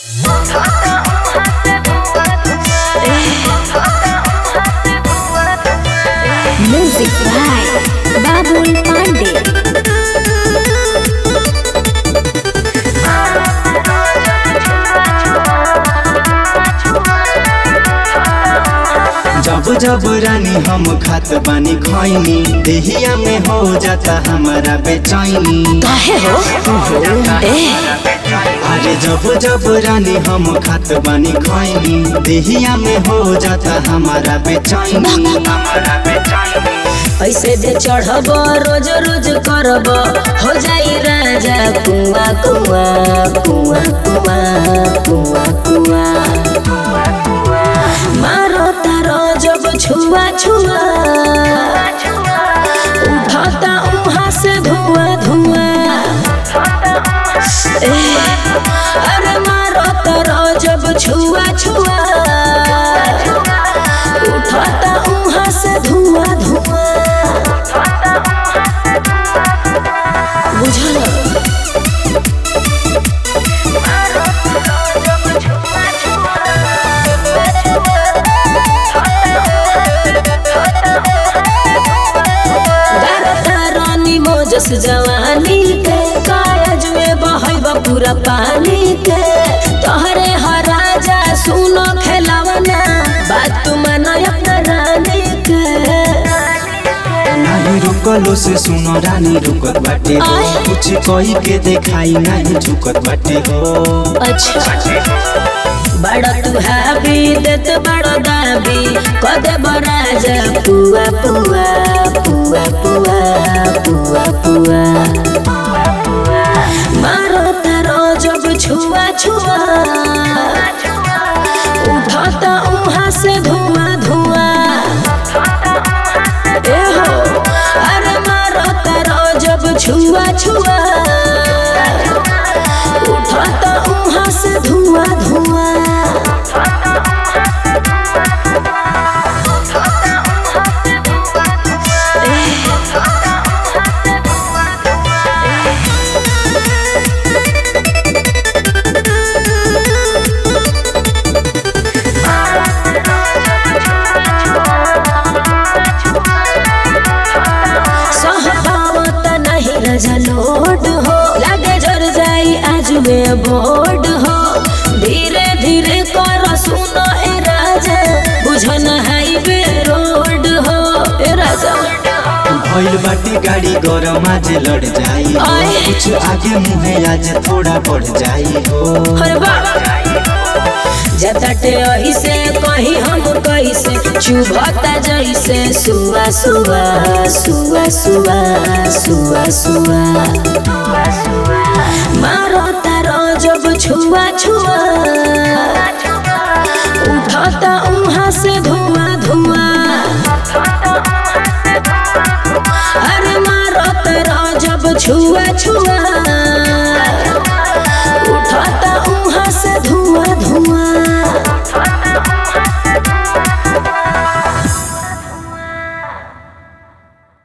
Music by Babul Pandey. जब जब रानी हम खात बानी खैनी देहिया में हो जाता हमारा बेचैनी काहे हो ए अरे जब जब रानी हम खात बानी खैनी देहिया में हो जाता हमारा बेचैनी हमारा बेचैनी ऐसे दे चढ़ब रोज रोज करब हो जाई राजा कुआ कुआ कुआ कुआ कुआ कुआ मारो तारो जब छुआ छुआ उठाता उहाँ से धुआं धुआं ए, अरे मारो तारो जब छुआ छुआ उठाता उहाँ से धुआं धुआं बुझल गारता रानी मोजस जवानी के कायज में बहब पूरा पानी के तोहरे हराजा सुनो खेलावना बात तू मानो अपना रानी के नहीं रुकलो से सुनो रानी रुकत बाटे हो आय। कुछ कही के देखाई नहीं झुकत बाटे हो अच्छा बड़ा तू हाबी देत बड़ा दाबी कदे बराजा पुआ पुआ पुआ पुआ पुआ पुआ मारो तारो जब छुआ छुआ उठाता उहाँ से धुआं धुआं ए हो अरे मारो तारो जब छुआ छुआ उठाता उहाँ से धुआं धुआं सहबावत नहीं रजलोड हो लगे जर जाई आज में बोर्ड हो धीरे धीरे कर सुनो ए राजा बुझन हाईवे रोड हो ए राजा भइल बाटे गाड़ी गरम आज लड़ जाई हो। आय। कुछ आगे मुहे आज थोड़ा बढ़ जाई हो हर जतटे अही से कही हम कैसे चुभता जैसे सुआ सुआ सुआ सुआ सुआ सुआ मारो तारो जब छुआ छुआ उठाता उहाँ से धुआं धुआं अरे मारो तारो जब छुआ छुआ